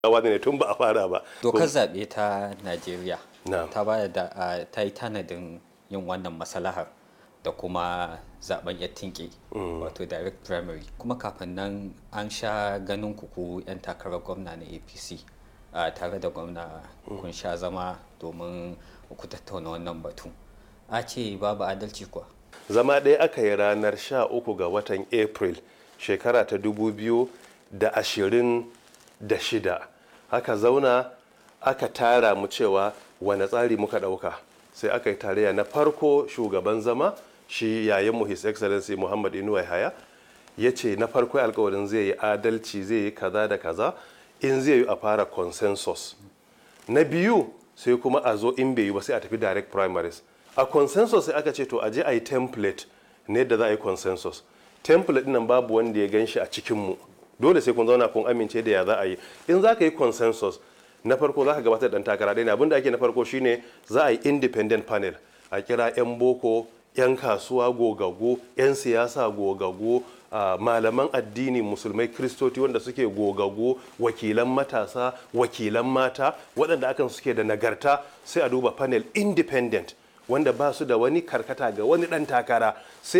wani ne tun ba a fara ba dokar zaɓe ta najeriya Na'am. ta ba da a, ta yi tanadin yin wannan masalahar da kuma zaben ya tinke wato direct primary kuma kafin nan an sha ganin kuku 'yan takarar gwamna na apc a tare da gwamna kun sha zama domin ku tattauna wannan batu a ce babu adalci kuwa zama ɗaya aka yi ranar 13 ga watan april shekara ta 2026 aka zauna aka tara mu cewa wane tsari muka ɗauka sai aka yi tarayya na farko shugaban zama shi yayin his excellency muhammad inuwa haya ya ce na farko alkawarin zai yi adalci zai yi kaza da kaza in zai yi a fara consensus na biyu sai kuma a zo in bai yi ba sai a tafi direct primaries a consensus sai aka ce to a je a yi template ne da za a yi consensus template nan babu wanda ya gan shi a cikinmu dole sai kun zauna kun amince da ya za a yi in za ka yi consensus na farko za ka gabatar da ɗan takara ɗaya ne abinda ake na farko shine za a yi independent panel a kira 'yan boko 'yan kasuwa gogaggo 'yan siyasa gogaggo Uh, malaman addini musulmai kristoti wanda suke gogago wakilan matasa wakilan mata waɗanda akan suke da nagarta sai a duba panel independent wanda ba su da wani karkata ga wani ɗan takara sai